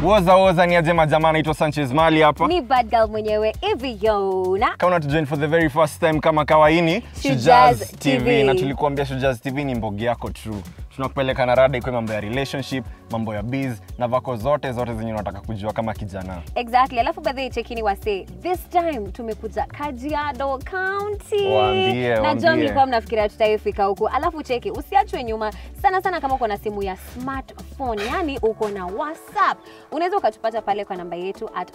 Woza woza ni aje majamaa, naitwa Sanchez Mali hapa. mi bad girl mwenyewe hivi yona Kama unatujoin for the very first time kama kawaini, Shujaz Shujaz TV. TV na tulikuambia Shujaz TV ni mbogi yako true. Tunakupeleka na rada ikuwe mambo ya relationship, mambo ya biz na vako zote zote zenye unataka kujua kama kijana. exactly alafu badhi chekini wase this time tumekuja kajiado county Waambie, najua waambie. mlikuwa mnafikiria tutaifika huku alafu cheki usiachwe nyuma sana sana kama uko na simu ya smartphone yani uko na whatsapp unaweza ukatupata pale kwa namba yetu at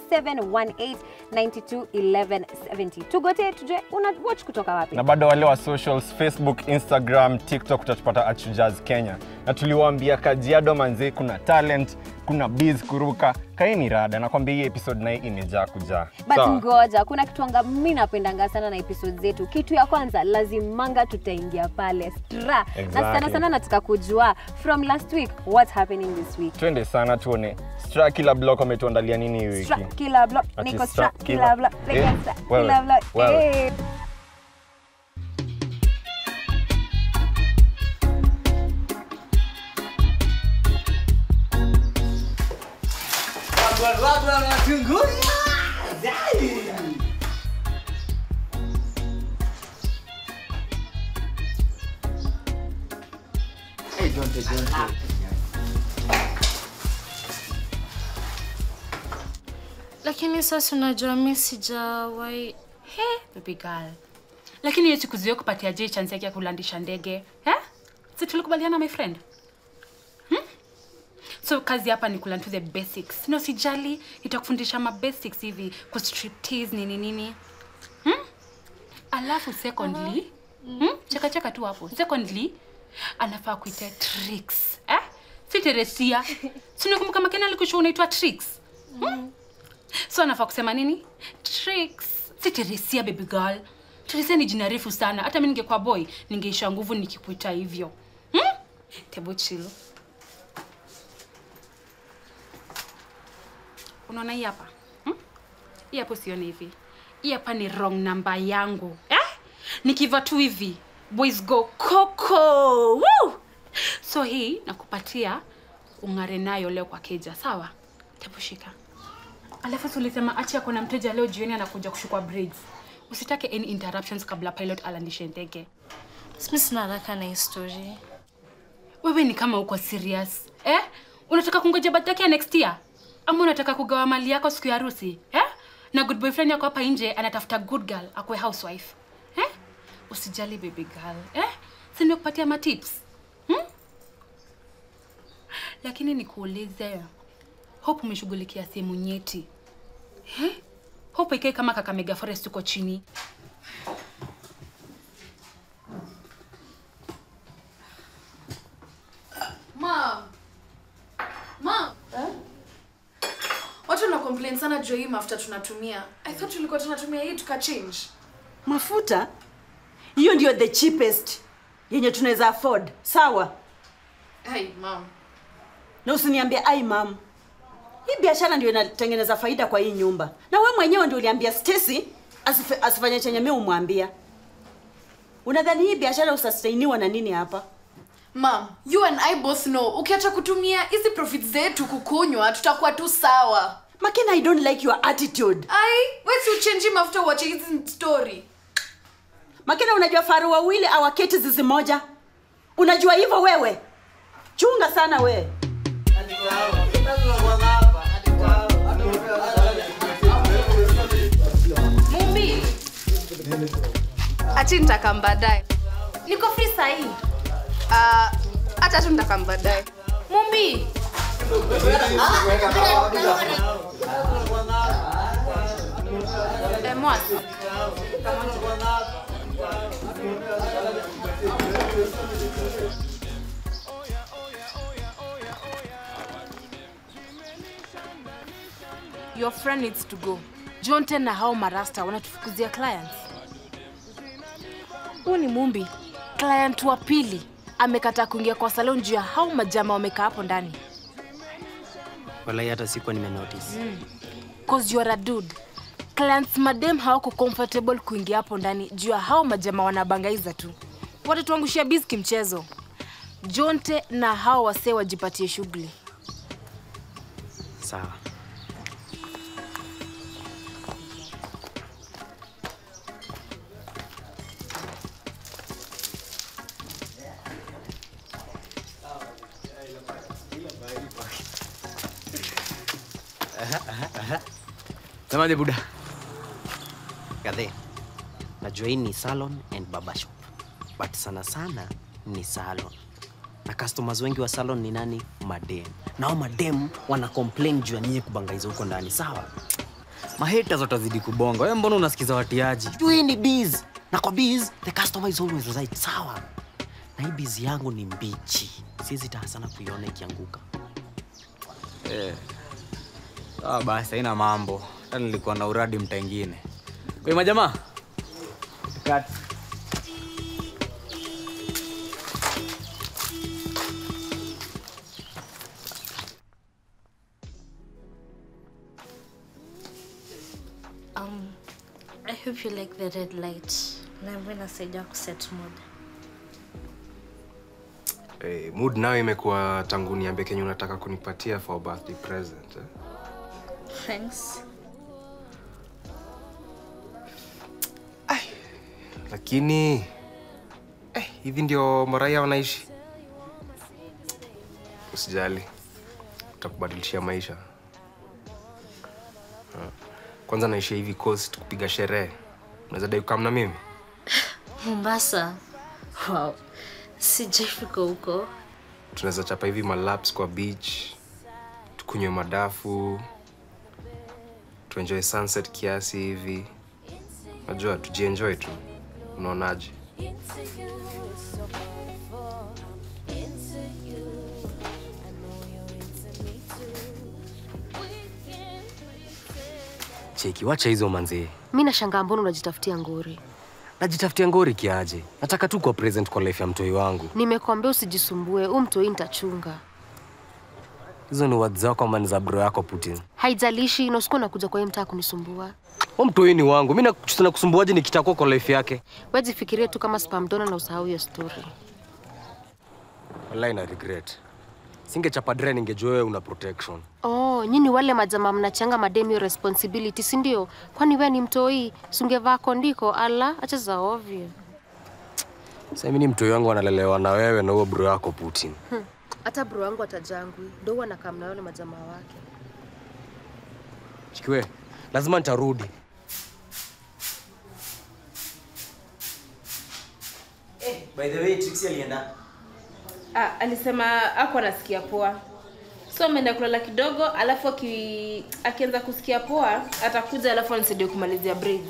0718921170 tugote tujue una watch kutoka wapi na bado wale wa socials facebook instagram tiktok utatupata at Shujaz kenya na tuliwaambia kajiado manzi kuna talent kuna biz kuruka kaini rada nakwambia hii episode naye imejaa kujaa but Sawa? ngoja kuna kitu anga mi napendanga sana na episode zetu kitu ya kwanza lazimanga tutaingia pale stra na Exactly. sana sana nataka kujua from last week what's happening this week twende sana tuone stra kila block wametuandalia nini hii wiki Stra, kila block Ati niko stra, stra kila- kila block Eh, niko stra wewe, kila block wewe. eh. lakini sasa unajua mi sijawai he baby girl lakini hiyo siku zio kupatia je chance yake ya kulandisha ndege eh? si tulikubaliana my friend hmm? so kazi hapa ni kulearn to the basics no sijali itakufundisha ma basics hivi ku striptease nini nini hmm? alafu secondly hmm? cheka cheka tu hapo secondly anafaa kuita tricks eh? si teresia sinakumbuka makena alikushua unaitwa tricks so anafaa kusema nini tricks si teresia baby girl teresia ni jina refu sana hata mi ningekuwa boy ningeisha nguvu nikikuita hivyo hmm? tebu chill unaona hii hapa hmm? hii hapo sione hivi hii hapa ni wrong namba yangu eh? nikiva tu hivi boys go coco Woo! so hii nakupatia ung'are nayo leo kwa keja sawa tebu shika alafu tulisema achi ako na mteja leo jioni anakuja kushukwa braids usitake any interruptions kabla pilot alandishe ndege Simi sina haraka na histori. wewe ni kama uko serious eh? unataka kungoja birthday yake ya next year ama unataka kugawa mali yako siku ya harusi eh? na good boyfriend yako hapa nje anatafuta good girl akwe housewife eh? usijali baby girl eh? si nimekupatia matips hmm? lakini nikuulize hope umeshughulikia sehemu nyeti eh? hope ikae kama kakamega forest uko chini Mom. Mom. Watu wana complain sana juu ya hii mafuta tunatumia. I thought tulikuwa tunatumia hii tuka change. mafuta hiyo ndio the cheapest yenye tunaweza afford sawa Hey, mom. na usiniambie ai mam hii biashara ndio inatengeneza faida kwa hii nyumba na we mwenyewe ndio uliambia Stacy asife- asifanye chenye mi umwambia unadhani hii biashara usustainiwa na nini hapa Mom, you and I both know ukiacha kutumia hizi profits zetu kukunywa tutakuwa tu sawa. makina i don't like your attitude Ai, wewe si uchange mafuta uache hizi story. makina unajua faru wawili awaketi zizi moja unajua hivyo wewe chunga sana we Mumbi. Achi nitakam baadaye. Niko free saa hii. Ah, acha tu nitakam baadaye. Mumbi. eh, mwasi your friend needs to go jonte na hao marasta wanatufukuzia clients huu ni mumbi client wa pili amekataa kuingia kwa salon juu ya hao majama wamekaa hapo ndani walai hata sikuwa nimenotice cause you are a dude clients madem hawako comfortable kuingia hapo ndani juu ya hao majama wanabangaiza tu watatuangushia biz kimchezo jonte na hao wasee wajipatie shughuli Sawa. Semaje buda? Gadhe. Najua hii ni salon and barber shop. But sana sana ni salon. Na customers wengi wa salon ni nani? Madem. Nao madem wana complain juu ya nyinyi kubangaiza huko ndani, sawa? Mahaters watazidi kubonga. Wewe mbona unasikiza watiaji? Juu hii ni biz. Na kwa biz, the customer is always right, sawa? Na hii biz yangu ni mbichi. Siwezi taka sana kuiona ikianguka. Eh. Sawa basi, haina mambo. Hata nilikuwa na uradi mtaingine. Wewe majamaa. Cut. Um, I hope you like the red light. Naomba inasaidia kuset mood. Hey, mood nayo imekuwa tangu niambie kenye unataka kunipatia for birthday present eh? Thanks. lakini eh, hivi ndio maraia wanaishi usijali utakubadilishia maisha Ha. kwanza naishia hivi coast kupiga sherehe unaweza dai kukam na mimi Mombasa. Wow. Sijaifika huko. tunaweza chapa hivi malaps kwa beach tukunywe madafu tuenjoy sunset kiasi hivi najua tujienjoy tu unaonaje Cheki, wacha hizo manzee. mi nashangaa mbona unajitafutia ngori Najitafutia ngori kiaje? Nataka tu kuwa present kwa life ya mtoi wangu. nimekuambia usijisumbue huu mtoi nitachunga Hizo ni words zako ama ni za bro yako Putin? haijalishi na usiku nakuja kwa hii mtaa kunisumbua Huyo mtoi ni wangu. Mimi nakusumbuaje nikitakuwa kwa life yake? wejifikirie tu kama spamdona na usahau hiyo story Wallahi na regret. Singechapa dre ningejua wewe una protection. oh nyini wale majamaa mnachanga madem hiyo responsibility si ndio kwani we ni mtoi sungevaa kondiko ala acha za ovyo Sasa mimi ni mtoi wangu analelewa na wewe na huyo bro yako Putin. Hmm. hata bro wangu atajangwi ndo huwa nakaa na wale majamaa wake Chikiwe, lazima nitarudi. By the way, Trixie alienda. Ah, alisema ako anasikia poa so ameenda kulala kidogo alafu aki, akianza kusikia poa atakuja alafu anisaidie kumalizia braid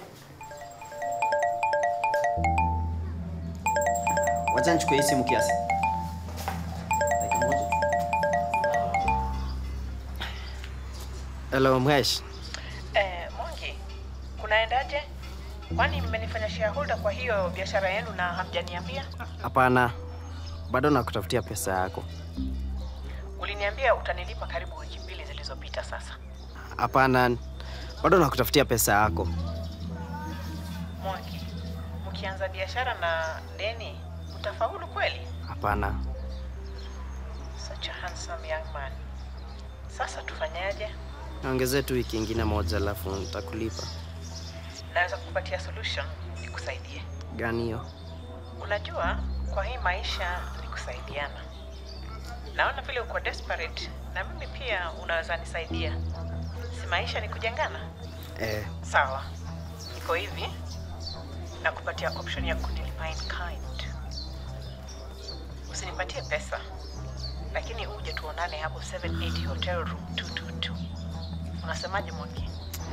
Wacha nichukue hii simu kiasi. Dakika moja. Hello, Mhesh. Eh, Mwangi, kunaendaje? Kwani mmenifanya shareholder kwa hiyo biashara yenu na hamjaniambia? Hapana. Bado nakutafutia pesa yako. Uliniambia utanilipa karibu wiki mbili zilizopita sasa. Hapana. Bado nakutafutia pesa yako. Mwangi, mkianza biashara na deni utafaulu kweli? Hapana. Such a handsome young man. Sasa tufanyaje? Niongezee tu wiki ingine moja alafu nitakulipa. Naweza kukupatia solution nikusaidie. Gani hiyo? Unajua, kwa hii maisha ni kusaidiana. Naona vile uko desperate na mimi pia unaweza nisaidia. Si maisha ni kujengana? Eh, Sawa, iko hivi, nakupatia option ya kunilipa in kind. Usinipatie pesa, lakini uje tuonane hapo 780 Hotel Room 222. Unasemaje Mwangi?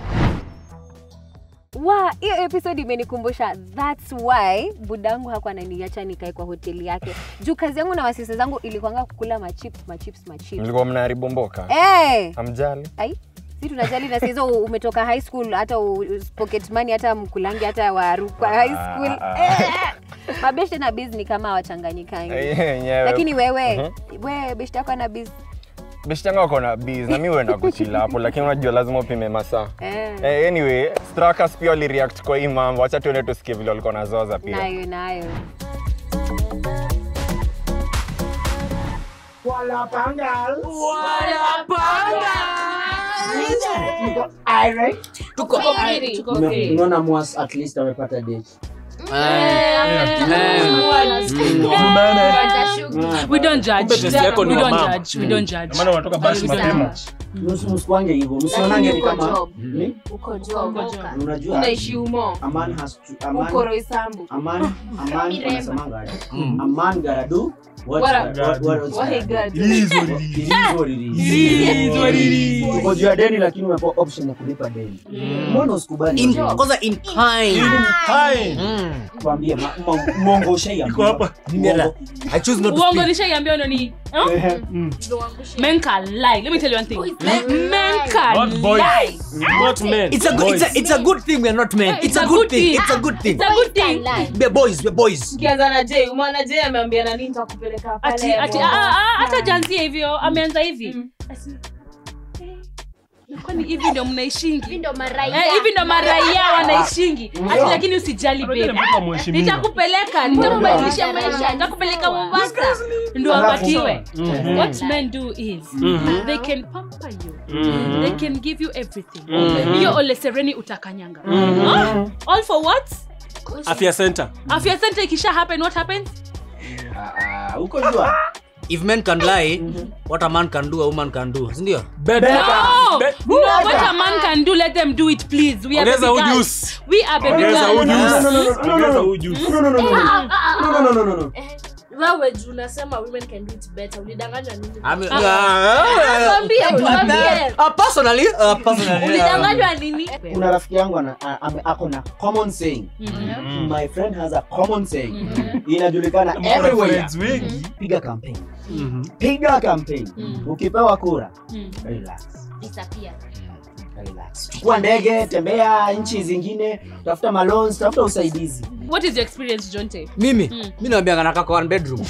wa hiyo episode imenikumbusha thats why budangu hakuwa ananiacha nikae kwa hoteli yake juu kazi yangu na wasisa zangu ilikuanga kukula machips machips machips mlikuwa mnaharibu mboka hey! amjali ai si tunajali na sihizo umetoka high school hata u- pocket money hata mkulangi hata waru kwa high school eh! mabeshte na biz ni kama wachanganyikangi Eh, yenyewe. lakini wewe Mhm. we beshte yako ana biz beshitanga wako na biz na mi huenda kuchila hapo lakini unajua lazima upime masaa eh. Eh, anyway strakas pia walireact kwa hii mambo wacha tuende tusikie vile walikuwa nazoza pia nayo nayo Wala pangal. Wala pangal. Tuko irate. Tuko Tume- tuko okay. Unaona Mwas at least amepata date. We don't judge. Kumbe test yako ni We ya don't mama. judge. We don't judge. Maana unatoka basi mapema. Msi- msikwange hivyo msionange ni kama ni uko job unajua unaishi umo a man has to a man uko Roysambu a man a man Miremba. wanasemanga aje? a man gotta do what What a- what what what he gotta do. It is what it is. It is what it is. It is what it is. Uko juu ya deni lakini umepewa option ya kulipa deni mbona usikubali In- hiyo deni? kwanza in kind. In kind. Kwambie ma- ma- uongo ushaiambiwa. Uongo. I choose not to uongo speak. nishaiambia no ni huh? Ehe. men can lie let me tell you one thing men can Not boys. lie Not men. It's a good. It's a. It's a good thing we are not men. It's a good thing. It's a good thing. It's a good thing. We're boys. We're boys. Ukianza na Jay, umeona Jay ameambia nani nitakupeleka pale. ati ati ah, ah, ah, hata janzia hivyo ameanza hivi Ati, eh, kwani hivi ndo mnaishingi hivi ndo maraia. hivi ndo maraia wanaishingi ati Yeah. lakini usijali Unajua babe mpaka mheshimiwa. nitakupeleka nitakubadilisha maisha nitakupeleka Mombasa ndo Alafu- abatiwe Mhm. what men do is Mhm. they can pamper you Mhm. they can give you everything Mhm. hiyo ole sereni utakanyanga Mhm. Huh? all for what afya center afya center ikisha happen what happens uko jua If men can lie, what a man can do, a woman can do. Sindio? No, no, what a man can do, let them do it, please. We are Ongeza baby girls. ujuzi. We are baby Ongeza girls. ujuzi. No, no, no, no, no, no, no. No, no, no, no, no. No, no, no, no, no, no. wewe juu unasema women can do it better ulidanganywa nini I mean, Ah, uh, tuambie, tuambie. uh, personally, uh, personally, uh, ulidanganywa nini kuna rafiki yangu ana- a- ame- ako na common saying my friend has a common saying inajulikana Mko na everywhere friends wengi. piga campaign piga campaign ukipewa kura relax relax chukua ndege tembea nchi zingine tafuta malons tafuta usaidizi What is your experience, Jonte? mimi mi naambianga nakaa kwa one bedroom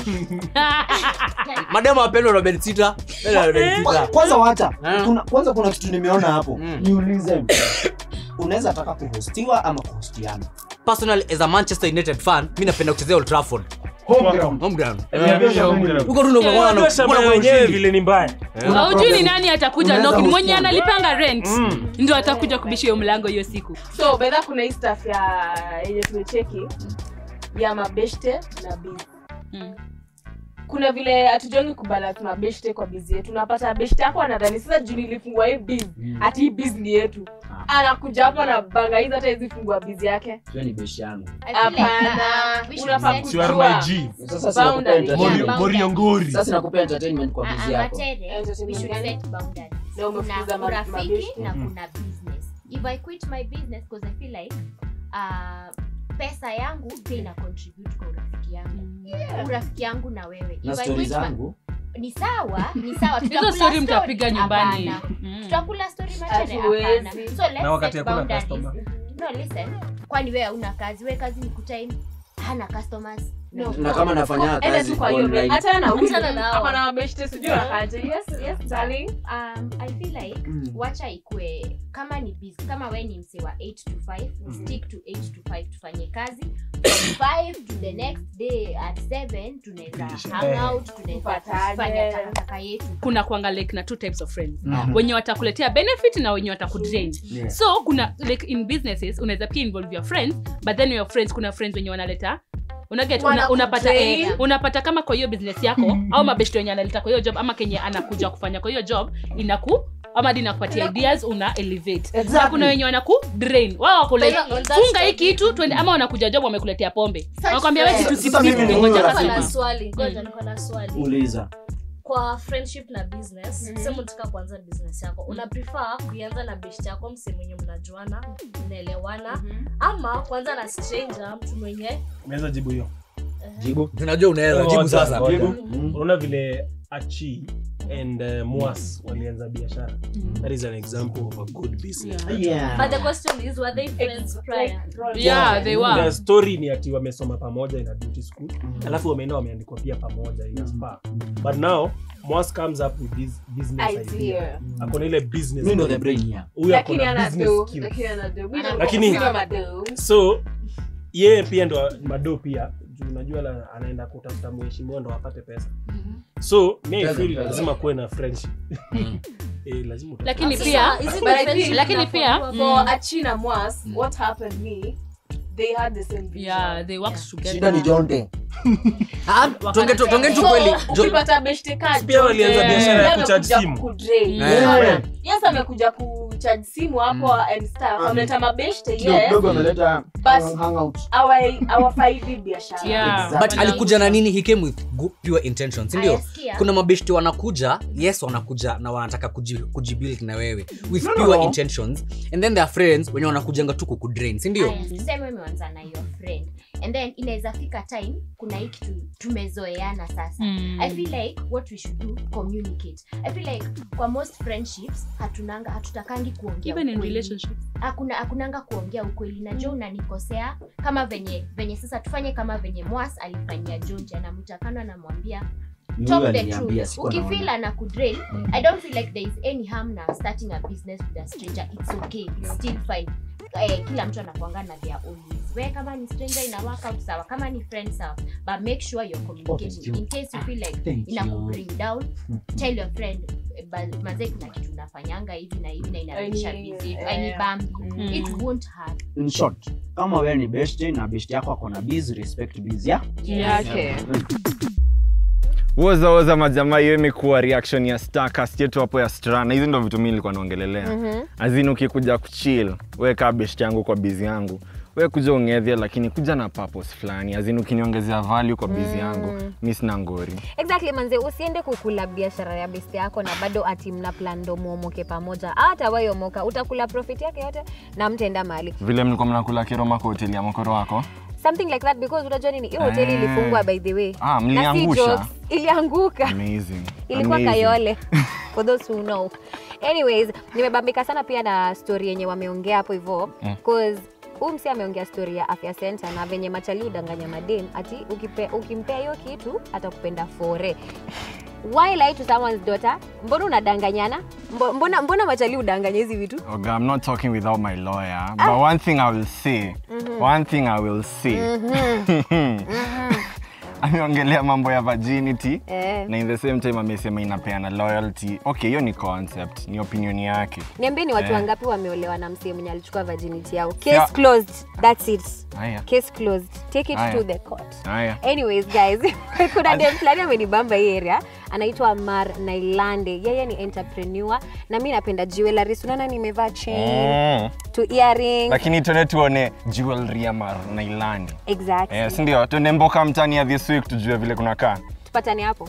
mademu wapendwa na bed sita Penda na bed Kwa- sita kwanza wacha kuna, kwanza kuna kitu nimeona hapo niulize unaweza taka kuhostiwa ama kuhostiana personally as a manchester united fan mi napenda kuchezea old trafford Home ground. home ground Eh, home ground. huko tu ndo unakuwa na- Unajua shamba unakuwa na yenyewe ushindi. vile ni mbaya haujui ni nani atakuja Unaweza knock. Ni mwenye husiana. analipanga rent ndio atakuja kubisha hiyo mlango hiyo siku so bedha kuna hii staff ya yenye tumecheki ya mabeshte na bizi kuna vile hatujongi kubalance mabeshte kwa bizi yetu unapata beshte yako anadhani sasa juu nilifungua hii bizi ati hii bizi ni yetu anakuja hapo na bangaiza hata hizi fungua bizi yake hiyo ni beshi yangu hapana unafaa You are my kujua G. Sasa si nakupea boundary. entertainment. Yeah, Moriongori. sasa nakupea entertainment kwa bizi yako Na umefukuza kuna ma- urafiki mabeshte. na kuna business if i quit my business because i feel like uh, pesa yangu pia ina contribute kwa urafiki yangu urafiki yangu na wewe na If I stori quit my- zangu ni sawa ni sawa Hizo tutakula story story. mtapiga nyumbani. Hapana. Mm. tutakula story machane Hatuwezi. hapana so let's Na wakati set hakuna boundaries. customer. no listen kwani wewe hauna kazi wewe kazi ni kutime hana customers no. na kama nafanya Enda kazi tu kwa hiyo online hata na huyu Achana nao. hapa na mabeshte sijui akaje yes yes darling um, i feel like Mm. wacha ikue kama ni busy kama we ni mse wa 8 to 5 Mhm. stick to 8 to 5 tufanye kazi from 5 to the next day at 7 tunaweza hang out tunaweza Tupatane. fanya takataka yetu kuna kuanga like na two types of friends Mhm. wenye watakuletea benefit na wenye watakudrain Yeah. so kuna like in businesses unaweza pia involve your friends but then your friends kuna friends wenye wanaleta unaget una, Wanakudrain. unapata eh, unapata kama kwa hiyo business yako au mabeshto wenye analeta kwa hiyo job ama kenye anakuja kufanya kwa hiyo job inaku ama hadi inakupatia ideas una elevate Exactly. na kuna wenye wanaku drain wao wako like But on that funga hii side- kitu twende ama wanakuja job wamekuletea pombe Such wanakwambia wewe friends. kitu Sasa mimi ni huyo ngoja rafiki. Niko na kwanza. swali ngoja niko na swali uliza kwa friendship na business sema unataka kuanza business yako una prefer kuianza na best yako mse mwenye mnajuana mnaelewana ama kuanza na stranger mtu mwenye naweza jibu hiyo jibu tunajua unaweza jibu Ngoja, sasa ngoja. Jibu. unaona vile achi and uh, mwas walianza biashara that is an example of a good business Yeah. but the question is were they friends prior yeah they were the story ni ati wamesoma pamoja in a beauty school alafu wameenda wameandikwa pia pamoja in a spa but now mwas comes up with this business idea Idea. akona ile business Mimi ndo the brain here. huyu lakini akona ana business do skills lakini ana do Mimi Lakini- sina mado so yeye pia ndo mado pia juu unajua la- anaenda kutafuta mheshimiwa ndo apate pesa so mi I Pesa, feel pesa. lazima kuwe na friendship Eh, lazima uta- Lakini Sasa, pia- is it but I the think- friendship lakini na pia- for- Mm. for Achina Mwas, what happened me they had the same vision. Yeah, they worked together. shida ni jonte tuonge tu- tuonge tu So, kweli Jo- ukipata beshte card, Pia walianza Jonte, biashara ya yeye kucharge amekuja simu. kudrain. Yeah. Unaona? Yes amekuja kucharge simu hapo and stuff. Ameleta mabeshte kidogo yes. kidogo ameleta But- hangout Hawa- hawafaidi biashara. Yeah. but alikuja na nini he came with good, pure intentions sindio Ayasikia. kuna mabeshti wanakuja yes wanakuja na wanataka kuji- kujibuild na wewe with No, no, pure no. intentions and then their friends wenye wanakujanga tu kukudrain sindio Aya, tuseme umeanza na your friend and then inaweza fika time kuna hii kitu tumezoeana sasa Mm. i feel like what we should do communicate i feel like kwa most friendships hatunanga hatutakangi kuongea Even in ukweli. relationships. hakuna hakunanga kuongea ukweli na jo unanikosea kama venye venye sasa tufanye kama venye mwas alifanyia jonji anamtakano anamwambia Ni talk huyu the aliniambia, truth sikuwa ukifeel naona. ana kudrain i don't feel like there is any harm na starting a business with a stranger it's okay it's still fine eh, kila mtu anakuanga na their own ways we kama ni stranger ina work out sawa kama ni friend sawa but make sure you're communicating in case you feel like Thank ina you. bring down tell your friend eh, ba- mazee kuna kitu unafanyanga hivi na hivi na inarudisha Aini- busy eh, aini bambi Mm. it won't hurt in short kama wewe ni beshte na beshte yako ako na biz respect biz ya yake woza woza majamaa hiyo imekuwa reaction ya starcast yetu hapo ya strana hizi ndo vitu mi nilikuwa naongelelea Mhm. azin ukikuja kuchill we kaa best yangu kwa bizi yangu we kuja ungedhia lakini kuja na purpose fulani azin ukiniongezea value kwa bizi yangu mi sina ngori exactly manze usiende kukula biashara ya besti yako na bado ati mna plan ndo muomoke pamoja hata wayomoka utakula profit yake yote na mtaenda mahali vile mlikuwa mnakula kiroma kwa hoteli ya mokoro wako something like that because unajua nini hiyo hoteli Ah. ilifungwa by the way Ah, Na si mliangusha. jokes, ilianguka amazing ilikuwa Amazing. kayole for those who know anyways nimebambika sana pia na story yenye wameongea hapo hivyo Mm. cause huu msi ameongea story ya afya center na venye machali udanganya madem ati ukipe, ukimpea hiyo kitu atakupenda fore why lie to someone's daughter mbona unadanganyana Mbo- mbona, mbona machali udanganya hizi vitu Oga, I'm not talking without my lawyer, but one thing I will say, Mhm. one thing I will say. ameongelea mambo ya virginity Eh. na in the same time amesema inapeana loyalty. Okay, hiyo ni concept, ni opinion yake. niambie ni watu Eh. wangapi wameolewa na msee mwenye alichukua virginity yao case Yeah. closed that's it Haya. case closed take it Aya. to the court Haya. anyways guys kuna dem fulani amenibamba hii area anaitwa mar nailande yeye ni entrepreneur na mi napenda jewelry unaona nimevaa chain Mm. to earring Lakini tuende tuone jewelry ya Mar Nailandi. exactly Eh, si ndio? Tuende mboka mtani ya this week tujue vile kunakaa. tupatane hapo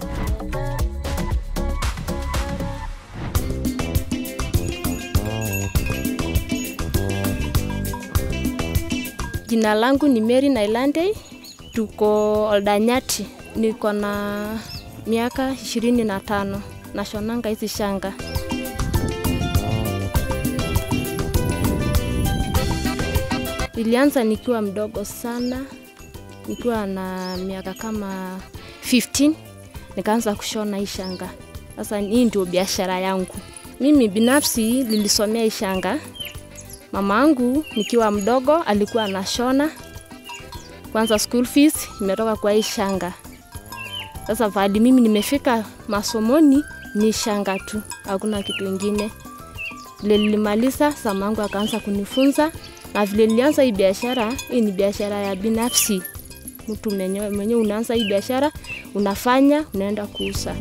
Jina langu ni Mary Nailande, tuko Oldanyati, niko na miaka ishirini na tano nashonanga hizi shanga. Ilianza nikiwa mdogo sana, nikiwa na miaka kama 15 nikaanza kushona hii shanga. Sasa hii ndio biashara yangu. Mimi binafsi nilisomea hii shanga mama angu nikiwa mdogo alikuwa anashona kwanza school fees imetoka kwa hii shanga sasa vadi mimi nimefika masomoni ni shanga tu hakuna kitu ingine vile nilimaliza samangu akaanza kunifunza na vile nilianza hii biashara hii ni biashara ya binafsi mtu mwenyewe mwenyewe unaanza hii biashara unafanya unaenda kuuza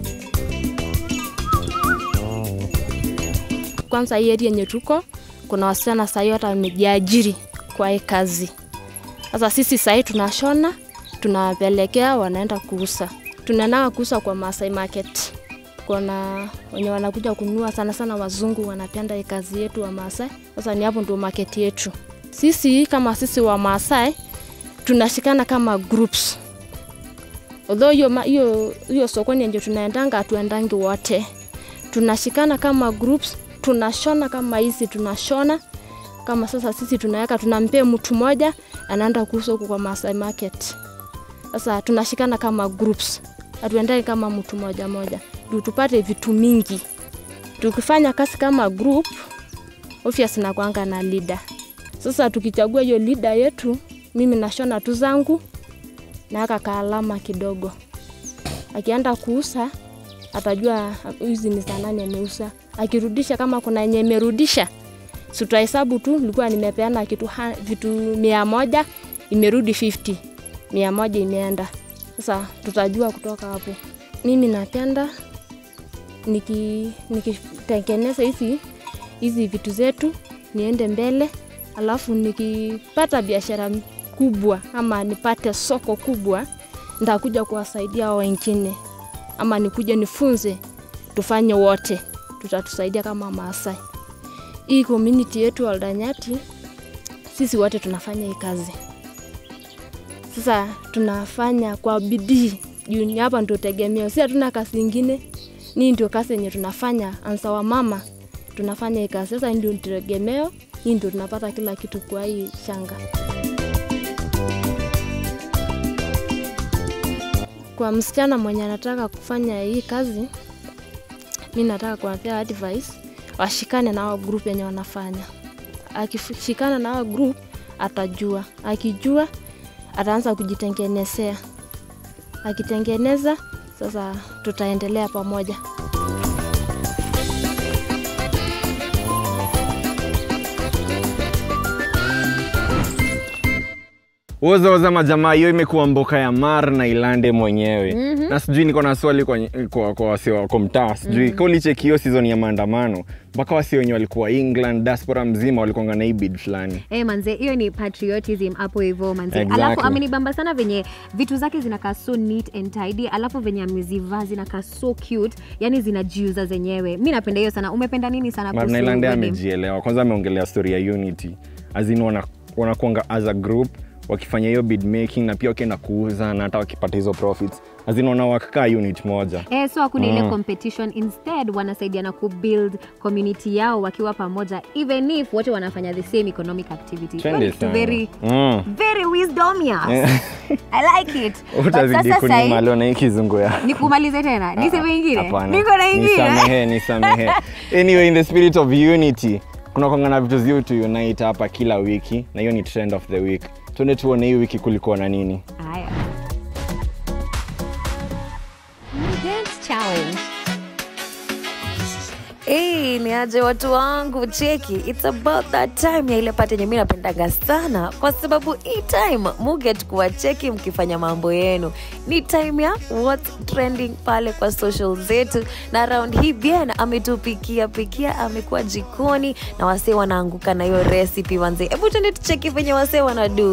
kwanza hii area yenye tuko kuna wasichana sahii hata wamejiajiri kwa hii kazi sasa sisi sahii tunashona tunawapelekea wanaenda kuuza tunaendaa kuuza kwa Masai Market kuna wenye wanakuja kununua sana sana wazungu wanapenda hii kazi yetu wa Maasai sasa ni hapo ndio market yetu sisi kama sisi wa Maasai tunashikana kama groups although hiyo ma- hiyo hiyo sokoni ndio tunaendanga hatuendangi wote tunashikana kama groups tunashona kama hizi tunashona kama sasa sisi tunaweka tunampea mtu mmoja anaenda kuuza huko kwa Masai Market. Sasa tunashikana kama groups, hatuendani kama mtu moja moja, ndio tupate vitu mingi. Tukifanya kazi kama group, obvious nakwanga na leader. Sasa tukichagua hiyo leader yetu, mimi nashona tu zangu naweka kaalama kidogo, akienda kuuza atajua hizi ni saa nane ameuza. Akirudisha kama kuna yenye imerudisha, si tutahesabu tu, nilikuwa nimepeana kitu ha, vitu mia moja imerudi 50 mia moja imeenda. Sasa tutajua kutoka hapo. Mimi napenda niki nikitengeneza hizi hizi vitu zetu niende mbele, alafu nikipata biashara kubwa ama nipate soko kubwa, nitakuja kuwasaidia hao wengine, ama nikuje nifunze, tufanye wote, tutatusaidia kama Maasai. Hii community yetu Oldanyati, sisi wote tunafanya hii kazi. Sasa tunafanya kwa bidii juu ni hapa ndio tegemeo, si hatuna kazi ingine. Ni ndio kazi yenye tunafanya ansa wa mama, tunafanya hii kazi. Sasa hii ndio tegemeo, hii ndio tunapata kila kitu kwa hii shanga. Kwa msichana mwenye anataka kufanya hii kazi, mi nataka kuwapea advice washikane na hao group yenye wanafanya. Akishikana na hao group atajua, akijua ataanza kujitengenezea, akitengeneza sasa tutaendelea pamoja. Woza woza majamaa, hiyo imekuwa mboka ya Mar na Ilande mwenyewe Mhm. na sijui niko na swali kwa, kwa, kwa wasi wako mtaa sijui Mhm. mm. ulicheki hiyo season ya maandamano mpaka wasi wenye walikuwa England diaspora mzima walikuanga na hii bid fulani Eh, manze hiyo ni patriotism hapo hivyo manze Exactly. alafu amenibamba sana venye vitu zake zinakaa so neat and tidy alafu venye amezivaa zinakaa so cute yani zinajiuza zenyewe mi napenda hiyo sana umependa nini sana kuhusu Marnailande wedding? amejielewa kwanza ameongelea story ya unity azin wana, wanakuanga as a group wakifanya hiyo bid making na pia wakienda kuuza na hata wakipata hizo profits azin wanawakaa unit moja Eh, so hakuna ile Mm. competition instead wanasaidiana kubuild community yao wakiwa pamoja even if wote wanafanya the same economic activity Hiyo Twende ni kitu sana. very Mm. very wisdomious i like it But utazidi sasa sahi- kunima leo na hii kizungu ya nikumalize tena niseme ingine Hapana. niko na ingine Nisamehe, nisamehe. anyway, in the spirit of unity kuna kwanga na vitu ziu tu unite hapa kila wiki na hiyo ni trend of the week tuende tuone hii wiki kulikuwa na nini Haya. Dance challenge. Hey, ni aje watu wangu cheki its about that time ya ile pati yenye mi napendaga sana kwa sababu hii time muget kuwacheki mkifanya mambo yenu ni time ya what's trending pale kwa social zetu na round hii bien ametupikia pikia amekuwa jikoni na wasee wanaanguka na hiyo recipe wanze hebu tuende tucheki venye wasee wanadu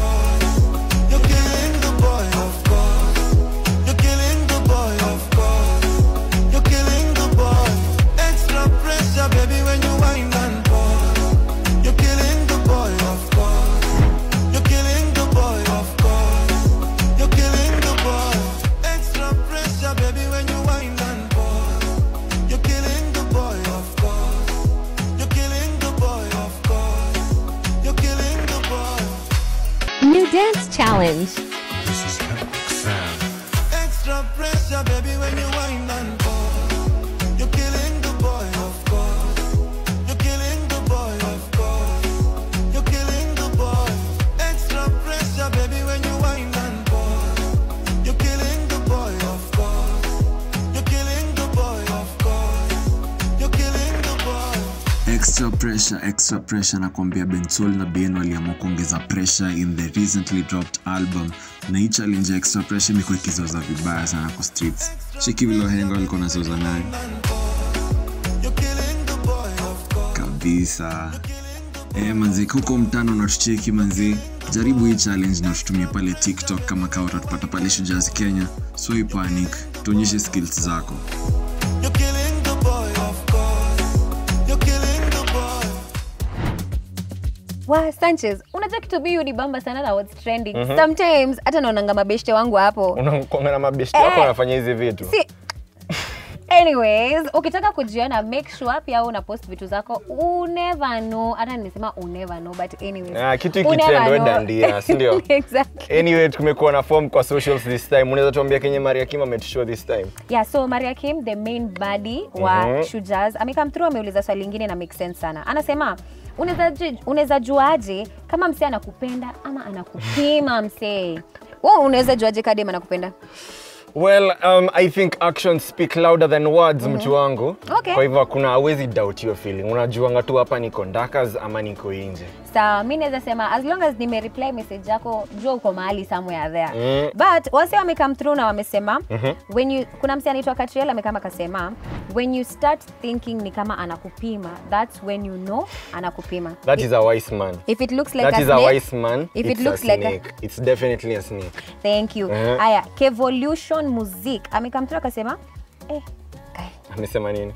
Extra pressure, baby, when you wind and pour. You're killing the boy, of course. You're killing the boy, of course. You're killing the boy. Extra pressure, baby, when you wind and pour. You're killing the boy, of course. You're killing the boy, of course. You're killing the boy. New dance challenge. Extra pressure, baby, when you wind and pour. You're killing the boy, of course. You're killing the boy, of course. You're killing the boy. Extra pressure, baby, when you wind and pour. You're killing the boy, of course. You're killing the boy, of course. You're killing the boy. extra pressure extra pressure nakwambia bensol na ben waliamua kuongeza pressure in the recently dropped album na hii challenge ya extra pressure imekuwa ikizoza vibaya sana kwa streets cheki vile wahenga walikuwa nazoza nayo kabisa Eh, manzi huko mtano natucheki manzi jaribu hii challenge na tutumie pale tiktok kama kawa utatupata pale shujazi kenya so ipanic tuonyeshe skills zako You're killing the boy, of course. You're killing the boy. wa sanchez unajua kitu biu ni bamba sana na what's trending Mhm. sometimes hata naonanga mabeshte wangu hapo unakwanga na mabeshti wako Eh. wanafanya hizi vitu si anyways ukitaka kujiona make sure pia una post vitu zako you never know hata nimesema you never know but anyways Ah, kitu you never ikitrend we know. dandia sindio exactly anyway tumekuwa na form kwa socials this time unaweza tuambia kenye maria kim ametushow this time yeah so maria kim the main body wa Mhm. shujaz amekam through ameuliza swali lingine na make sense sana anasema unaweza ju- unaweza juaje kama msee anakupenda ama anakupima msee wewe unaweza juaje kadem anakupenda well um, i think actions speak louder than words Mhm. mtu wangu Okay. kwa hivyo hakuna hawezi doubt hiyo feeling unajuanga tu hapa niko ndakas ama niko nje sawa mi naweza sema as long as nimereply message yako jua uko mahali somewhere there Mm. but wase wamecome through na wamesema Mhm. when you kuna msi anaitwa katriel amekama akasema when you start thinking ni kama anakupima that's when you know anakupima that is a wise man if it looks like that a is a snake, wise man if it it's looks a like a- snake. it's definitely a snake thank you Eh. haya kevolution music amekam through akasema eh, amesema nini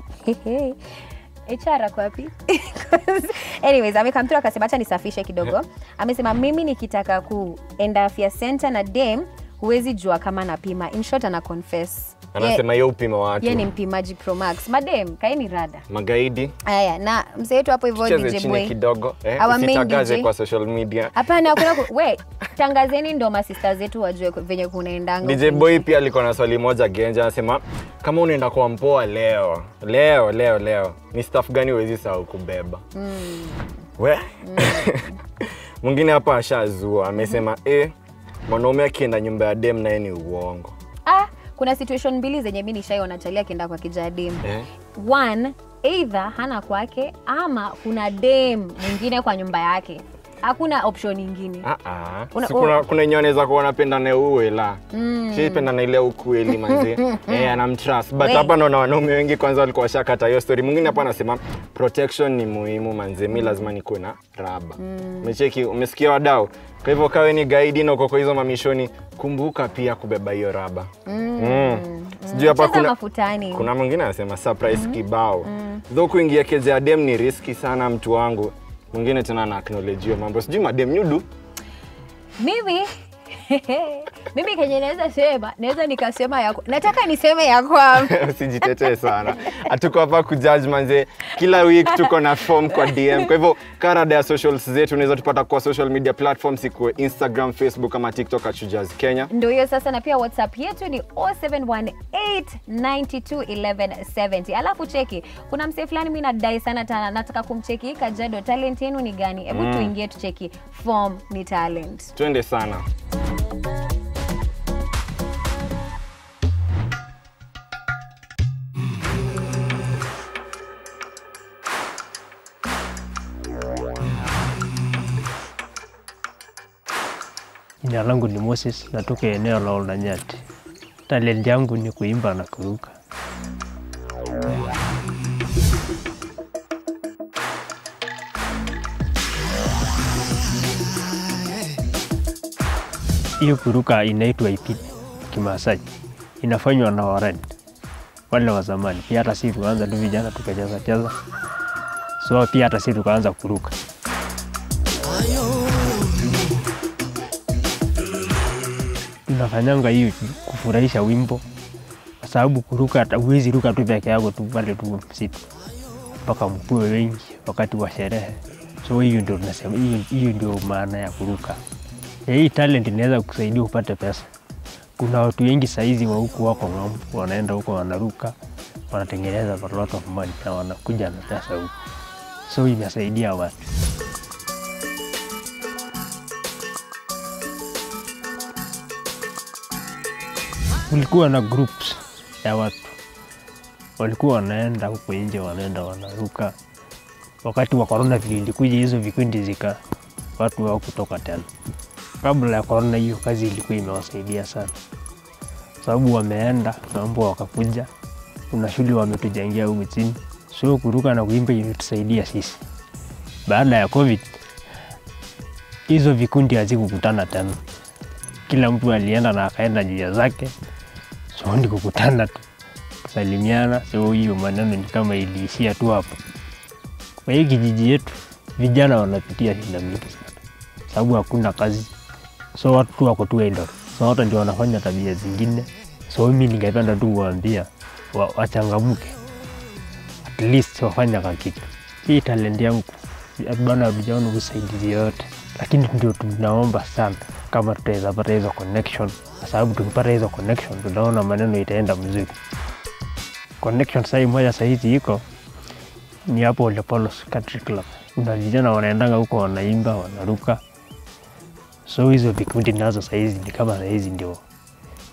HR ako wapi? Anyways, amekam through akasema acha nisafishe kidogo. Amesema mimi nikitaka kuenda afya center na dem huwezi jua kama napima. In short ana confess. anasema Ye- hiyo upima watu ye ni mpimaji Pro Max. Madem, kaeni rada. magaidi Haya, na mzee wetu hapo hivyo cheze DJ chini Boy. kidogo eh, Our main usitangaze DJ. kwa social media Hapana, hakuna ku... we tangazeni ndo masista zetu wajue ku- venye kunaendanga. DJ huku Boy pia alikuwa na swali moja genja, anasema kama unaenda kwa mpoa leo leo leo leo, ni staff gani huwezi sahau kubeba? Mm. We mwingine hapa ashazua amesema eh, mwanaume akienda nyumba ya dem naye ni uongo Ah, kuna situation mbili zenye mi nishaiona chalia akienda kwa kijadem. eh? One, either hana kwake ama kuna dem mwingine kwa nyumba yake. Hakuna option nyingine. Ah, ah. Una- Si kuna, kuna enye anaweza kuwa anapenda na uwe la Mm. sipenda na ile ukweli manzi eh, anamtrust but We. hapa naona wanaume wengi kwanza walikuwa washakata hiyo story. Mwingine hapa anasema protection ni muhimu manzi, mi lazima nikuwe na raba. Mm. Umecheki, umesikia wadau? Kwa hivyo kawe ni gaidi na uko kwa hizo mamishoni, kumbuka pia kubeba hiyo raba. Mm. Mm. Sijui hapa Cheza kuna mafutani. kuna mwingine anasema surprise kibao. Though kuingia keja ya dem ni riski sana mtu wangu. Mwingine tena ana acknowledge hiyo mambo. Sijui madem nyudu Mimi mimi kenye naweza sema, naweza nikasema ya nataka niseme ya kwamba usijitetee sana hatuko hapa kujudge manze kila week tuko na form kwa dm kwa hivyo karada ya socials zetu unaweza tupata kwa social media platforms ikuwe instagram facebook ama tiktok at Shujaz kenya ndio hiyo sasa, na pia WhatsApp yetu ni 0718921170. Alafu cheki, kuna msee fulani mimi nadai sana tana, nataka kumcheki Kajado, talent yenu ni gani? Hebu Mm. tuingie tucheki, form ni talent. twende sana Jina langu ni Moses, natoka eneo la Oldanyati. Talent yangu ni kuimba na kuruka. Hiyo kuruka inaitwa ipi Kimasai, inafanywa na Warani wale wa zamani. Pia hata sisi tukaanza tu vijana tukacheza cheza, so pia hata sisi tukaanza kuruka. tunafanyanga hiyo kufurahisha wimbo, kwa sababu kuruka, hata huwezi ruka tu peke yako tu pale tu msitu, mpaka mkuwe wengi wakati wa sherehe. So hiyo ndio tunasema, hiyo, hiyo ndio maana ya kuruka. Ya hii talent inaweza kusaidia upate pesa. Kuna watu wengi saizi wa huku wako ng'ambo, wanaenda huko wanaruka, wanatengeneza a lot of money na wanakuja na pesa huku, so inasaidia watu. kulikuwa na groups ya watu walikuwa wanaenda huko nje, wanaenda wanaruka. Wakati wa korona vile ilikuja, hizo vikundi zika watu wao kutoka tena. Kabla ya korona, hiyo kazi ilikuwa imewasaidia sana, sababu wameenda mambo wakakuja, kuna shule wametujengea huku chini, so kuruka na kuimba ilitusaidia sisi. Baada ya covid, hizo vikundi hazikukutana tena, kila mtu alienda na akaenda njia zake, so ni kukutana tu kusalimiana. So hiyo maneno ni kama iliishia tu hapo. Kwa hii kijiji yetu vijana wanapitia shida mingi sana, sababu hakuna kazi, so watu tu wako tu idle, so watu ndio wanafanya tabia zingine. So mimi ningependa tu kuwaambia wa, wachangamke, at least wafanya ka kitu. Hii talent yangu bana, hatujaona usaidizi yoyote, lakini ndio tunaomba sana kama tutaweza pata hizo connection, kwa sababu tukipata hizo connection tunaona maneno itaenda mzuri. Connection sai moja sahizi iko ni hapo Ole Paulos Country Club. Kuna vijana wanaendanga huko wanaimba, wanaruka, so hizo vikundi nazo sahizi ni kama sahizi ndio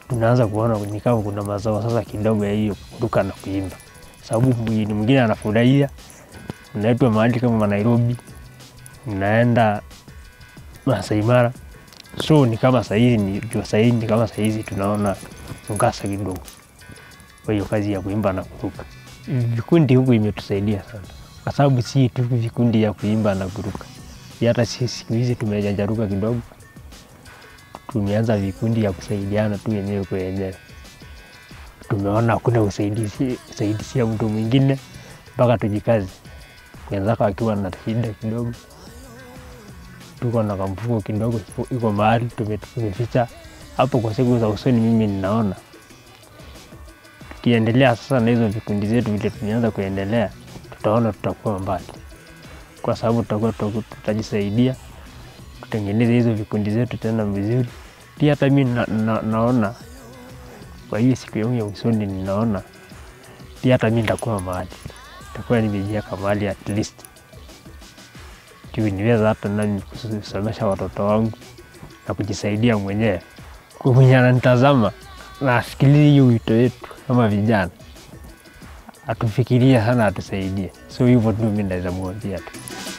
tunaanza kuona ni kama kuna mazao sasa kidogo ya hiyo kuruka na kuimba, sababu mwingine mwingine anafurahia, mnaitwa mahali kama Nairobi, mnaenda Masai Mara, so ni kama sahizi ni jua sahizi ni kama sahizi tunaona mkasa kidogo kwa hiyo kazi ya kuimba na kuruka. Vikundi huku imetusaidia sana, kwa sababu si tu vikundi ya kuimba na kuruka, Pia hata sisi siku hizi tumejanjaruka kidogo, tumeanza vikundi ya kusaidiana tu wenyewe kwa wenyewe. Tumeona hakuna usaidizi usaidizi ya mtu mwingine mpaka tujikazi. Wenzako akiwa na shida kidogo, tuko na kamfuko kidogo iko- iko mahali tume- tumeficha hapo. Kwa siku za usoni, mimi ninaona tukiendelea sasa na hizo vikundi zetu vile tumeanza kuendelea, tutaona tutakuwa mbali, kwa sababu tutakuwa tutaku- tutajisaidia tutengeneze hizo vikundi zetu tena vizuri. Pia hata mi na, na, naona kwa hiyo siku yangu ya usoni, ninaona pia hata mi nitakuwa mahali, nitakuwa nimejiweka mahali at least juu niweza hata nami kusomesha watoto wangu na kujisaidia mwenyewe. Kwa mwenye ananitazama na asikilize hiyo wito wetu kama vijana, atufikirie sana, atusaidie. So hivyo tu mi naweza mwambia tu.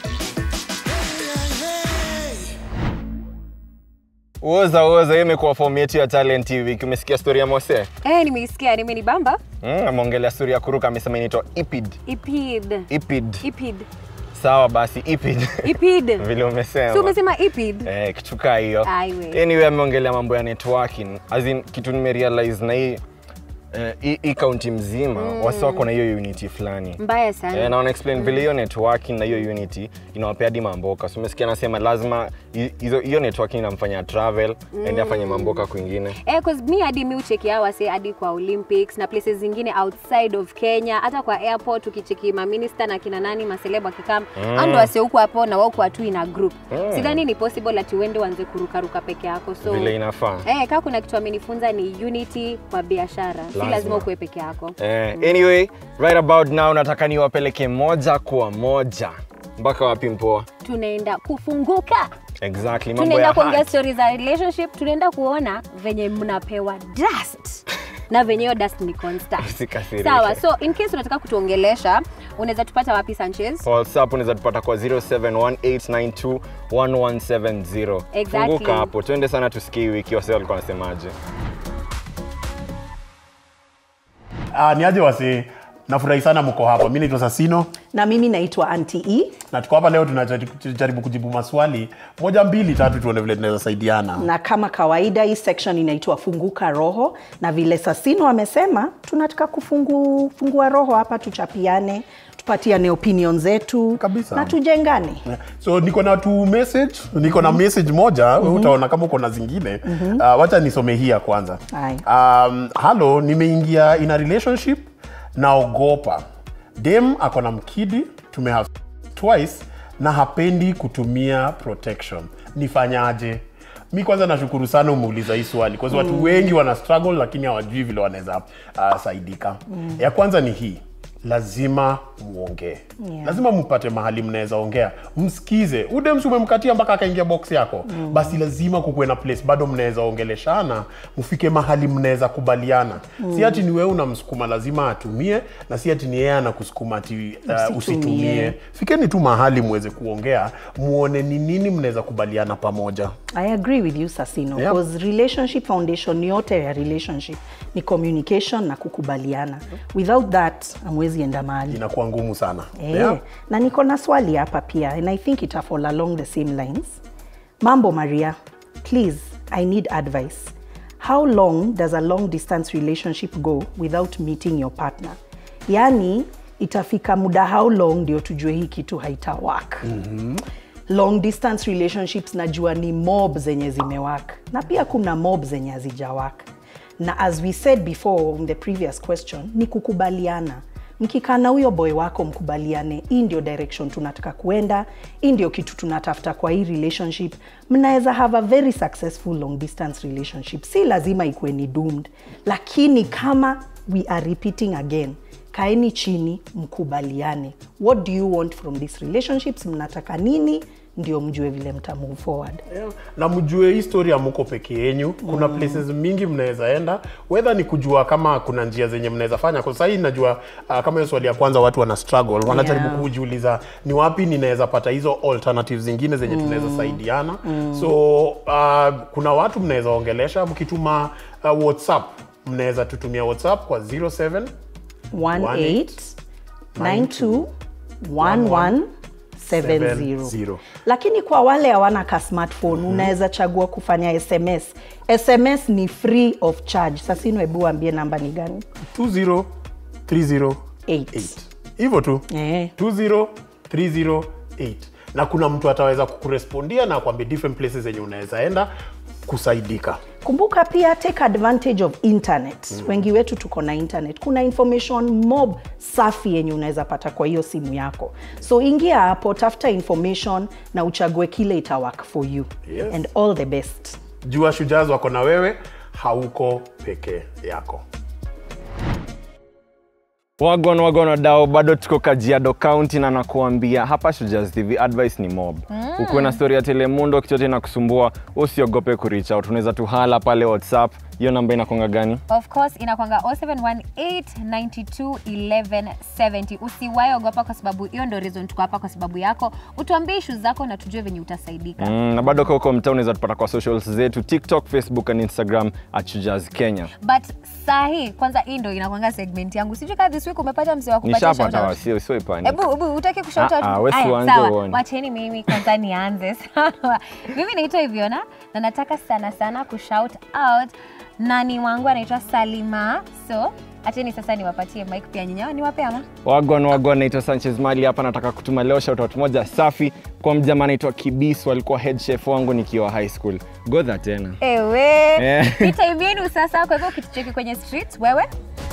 Uoza uoza, hiyo imekuwa fomu yetu ya talent hii wiki. Umesikia story ya Mose? Eh, nimeisikia nimenibamba. Mm, ameongelea story ya kuruka, amesema inaitwa Ipid. Ipid. Ipid. Ipid. Sawa basi, Ipid. Ipid. Vile umesema. Si umesema ipid? Eh, kitu kaa hiyo. Aiwe. Anyway, ameongelea mambo ya networking. As in, kitu nimerealize na hii eh, hii hii kaunti mzima Mm. wasi wako na hiyo unity fulani Mbaya sana. Eh, na wana explain vile hiyo networking na hiyo unity inawapea hadi mamboka. So umesikia anasema lazima hi- hizo hiyo networking inamfanya travel mm. aende afanye mamboka kwingine. Eh, cause mi hadi mi ucheki hawa wase hadi kwa Olympics na places zingine outside of Kenya, hata kwa airport ukicheki maminista na kina nani maseleb wakikam Mm. mm. ando wase huku hapo na wao kwa tu ina group Mm. sidhani ni possible ati uende uanze kurukaruka peke yako so Vile inafaa. Eh, kama kuna kitu amenifunza ni unity kwa biashara, si Lazima. lazima ukuwe peke yako. Eh, anyway, right about now nataka niwapeleke moja kwa moja mpaka wapi mpoa? Tunaenda kufunguka, Exactly, mambo tunaenda ya kuongea heart. stori za relationship, tunaenda kuona venye mnapewa dust na venye hiyo dust ni constant. Usikasirike. Sawa, so in case unataka kutuongelesha, unaweza tupata wapi Sanchez? Kwa WhatsApp unaweza tupata kwa 0718921170. Exactly. Funguka hapo, twende sana tusikie hii wiki wase walikuwa wanasemaje. Uh, ni aje wasi nafurahi sana mko hapa mi naitwa sasino na mimi naitwa anti e na tuko hapa leo tunajaribu kujibu maswali moja mbili tatu tuone vile tunaweza saidiana na kama kawaida hii section inaitwa funguka roho na vile sasino amesema tunataka kufungu, fungua roho hapa tuchapiane tupatiane opinion zetu Kabisa. na tujengane so niko na tu message niko na message moja mm Mhm. utaona kama uko na zingine Mhm. uh, wacha nisome hii ya kwanza Haya. um, halo nimeingia in a relationship naogopa dem ako na mkidi tumehave twice na hapendi kutumia protection nifanyaje mi kwanza nashukuru sana umeuliza hii swali kwa sababu watu Mm. wengi wana struggle lakini hawajui vile wanaweza uh, saidika Mm. ya kwanza ni hii lazima muongee Yeah. lazima mpate mahali mnaweza ongea msikize udemsi umemkatia mpaka akaingia box yako Mm. basi lazima kukuwe na place bado mnaweza ongeleshana mfike mahali mnaweza kubaliana Mm. si ati ni wewe unamsukuma lazima atumie na si ati ni yeye anakusukuma ati uh, Usitumie. usitumie fikeni tu mahali muweze kuongea muone ni nini mnaweza kubaliana pamoja I agree with you Sasino Yeah. because relationship foundation yote ya relationship ni communication na kukubaliana. Without that hamwezi enda mahali. inakuwa ngumu sana Eh, Yeah. na niko na swali hapa pia and I think ita fall along the same lines. Mambo Maria, please I need advice. How long does a long distance relationship go without meeting your partner? Yaani itafika muda how long ndio tujue hii kitu haita work. mm-hmm. long distance relationships najua ni mob zenye zimewak na pia kuna mob zenye hazijawak na as we said before in the previous question ni kukubaliana mkikaa na huyo boy wako mkubaliane hii ndio direction tunataka kuenda hii ndio kitu tunatafuta kwa hii relationship mnaweza have a very successful long distance relationship si lazima ikuwe ni doomed lakini kama we are repeating again kaeni chini mkubaliane what do you want from these relationships mnataka nini ndio mjue vile mta move forward na mjue hii story amuko peke yenyu kuna Mm. places mingi mnaweza enda whether ni kujua kama kuna njia zenye mnaweza fanya kwa sahii najua uh, kama hiyo swali ya kwanza watu wana struggle wanajaribu Yeah. kujiuliza ni wapi ninaweza pata hizo alternatives zingine zenye Mm. tunaweza saidiana Mm. so uh, kuna watu mnaweza ongelesha mkituma uh, whatsapp mnaweza tutumia whatsapp kwa 07 18 92 1170 lakini kwa wale hawana ka smartphone unaweza chagua kufanya sms sms ni free of charge sasa ino hebu ambie namba ni gani 20308 hivyo tu 20308 na kuna mtu ataweza kukurespondia na kuambia different places zenye unaweza enda kusaidika kumbuka pia take advantage of internet mm. wengi wetu tuko na internet kuna information mob safi yenye unaweza pata kwa hiyo simu yako so ingia hapo tafuta information na uchague kile ita work for you Yes. and all the best jua shujaz wako na wewe hauko peke yako Wagon wagon wadao, bado tuko Kajiado County na nakuambia hapa Shujaz TV advice ni mob. Mm. Ukiwa na story ya Telemundo kichote na kusumbua, usiogope kureach out. Unaweza tuhala pale WhatsApp. Hiyo namba inakonga gani? of course inakwanga 0718921170 usiwahi ogopa kwa sababu hiyo ndo reason tuko hapa kwa sababu yako utuambie ishu zako na tujue venye utasaidika Mm, na bado kwa huko mtaa unaweza tupata kwa socials zetu TikTok, Facebook and Instagram at Shujaz Kenya. but sahi kwanza hii ndo inakwanga segment yangu sijui kaa this week umepata mzee wa kupatia Nishapata shout out. wasio sio ipani. Hebu hebu utaki kushout out? Ah, ah, we Aya, tuanze sawa. uone. Wacheni mimi kwanza nianze. Sawa. Mimi naitwa Iviona na nataka sana sana kushout out nani wangu anaitwa Salima. So acheni sasa niwapatie mic pia nyinyi. Niwape ama? Wagon wagon, naitwa Sanchez Mali hapa. Nataka kutuma leo shoutout moja safi kwa mjamaa anaitwa Kibis, walikuwa head chef wangu nikiwa high school. Godha tena. Ewe. Eh. Ni time yenu sasa kwa hivyo ukitucheki kwenye streets wewe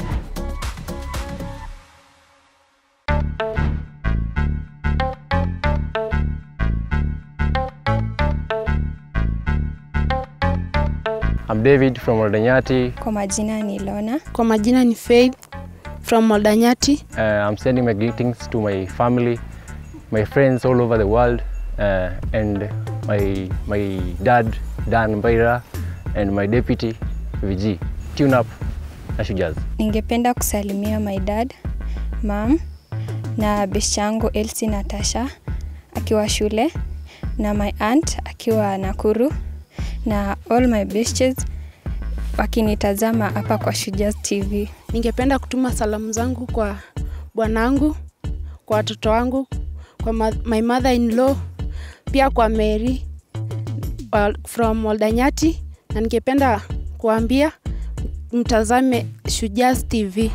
I'm David from Oldanyati. Kwa majina ni Lona. Kwa majina ni Faith from Moldanyati. Uh, I'm sending my greetings to my family, my friends all over the world, uh, and my my dad Dan Mbaira and my deputy VG. Tune up na Shujaz. Ningependa kusalimia my dad, mom na best yangu Elsie Natasha akiwa shule na my aunt akiwa Nakuru na all my besties wakinitazama hapa kwa Shujaz TV. Ningependa kutuma salamu zangu kwa bwanangu, kwa watoto wangu, kwa ma my mother in law, pia kwa Mary wa- from Oldanyati, na ningependa kuambia mtazame Shujaz TV.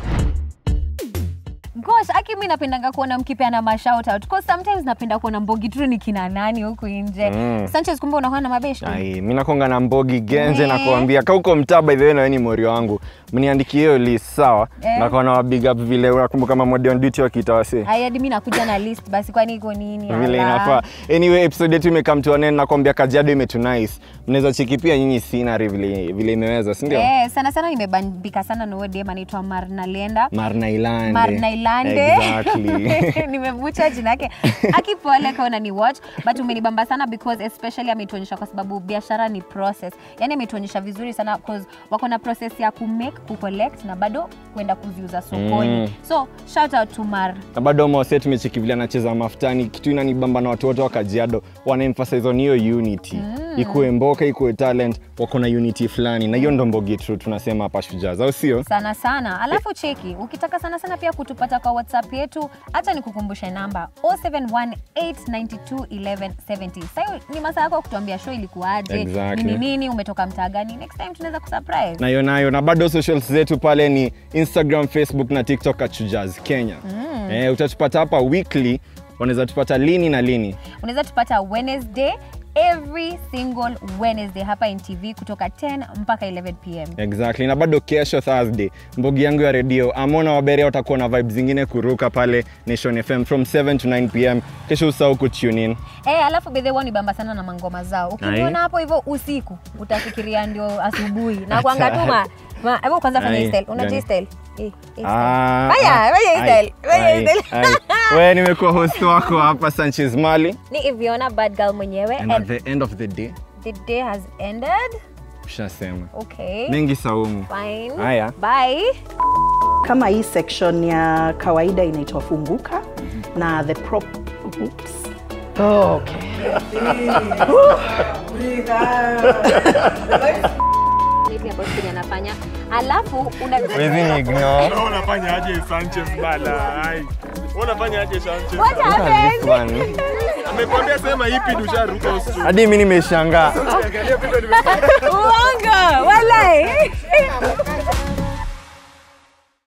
Gosh, aki mi napendanga kuona mkipeana mashout out. Cause sometimes napenda kuona mbogi tu ni kina nani huku nje. Mm. Sanchez kumbe unakuwa na mabeshi. Ai, mi nakonga na mbogi genze na We. kuambia ka uko mtaa by the way na wewe ni morio wangu mniandikie hiyo list sawa Eh. na kwa big up vile unakumbuka kama mode on duty wakiita wase Ai, hadi mi nakuja na list basi kwani iko nini? vile Ala. inafaa anyway episode yetu imekam to an end nakwambia kajiado imetunice mnaweza cheki pia nyinyi scenery vile vile imeweza si ndio Eh, sana sana nimebambika sana na huyo dem anaitwa Marnalenda. Marna Ilande Marna Ilande. exactly nimevucha jina yake akipole kaona ni watch but umenibamba sana because especially ametuonyesha kwa sababu biashara ni process yani ametuonyesha vizuri sana because wako na process ya kumake kucollect na bado kwenda kuziuza sokoni Mm. so shout out to Mar na bado mose tumecheki vile anacheza mafutani kitu inanibamba na watu wote wa kajiado wana emphasize on hiyo unity Mm. ikuwe mboka ikuwe talent wako na unity fulani na hiyo ndo mbogi tu tunasema hapa shujaz au sio sana sana alafu cheki ukitaka sana sana pia kutupata kwa whatsapp yetu hata nikukumbushe namba 0718921170 sahiyo ni masaa yako ya kutuambia show ilikuwaje Exactly. nini nini umetoka mtaa gani next time tunaweza kusurprise nayo nayo na bado socials zetu pale ni instagram facebook na tiktok at shujaz kenya Mm. eh, utatupata hapa weekly wanaweza tupata lini na lini unaweza tupata wednesday every single wednesday hapa ntv kutoka 10 mpaka 11 pm exactly na bado kesho thursday mbogi yangu ya redio amona waberia watakuwa na vibe zingine kuruka pale nation fm from 7 to 9 pm kesho usahau kutune in Eh, alafu bedhe wao ni bamba sana na mangoma zao ukiniona Aye. hapo hivyo usiku utafikiria ndio asubuhi na kuangatuma Ma- hebu kwanza fanya hii Aye, style unajua hii gani? style Eh, hii style. Ah, Fanya, ah, fanya hii aye, style, fanya hii aye, style. aye. we nimekuwa host wako hapa sanchez mali ni iviona bad girl mwenyewe and at and the end of the day the day has ended ushasema okay mengi saumu fine haya bye kama hii section ya kawaida inaitwa funguka na the prop oops. Oh, okay. Nipi ambayo Siri anafanya alafu una Wezi ni ignore. unafanya aje Sanchez bala ai unafanya aje Sanchez What happened? This one. amekwambia sema ipi dusharuka usu hadi mi nimeshangaa uongo walai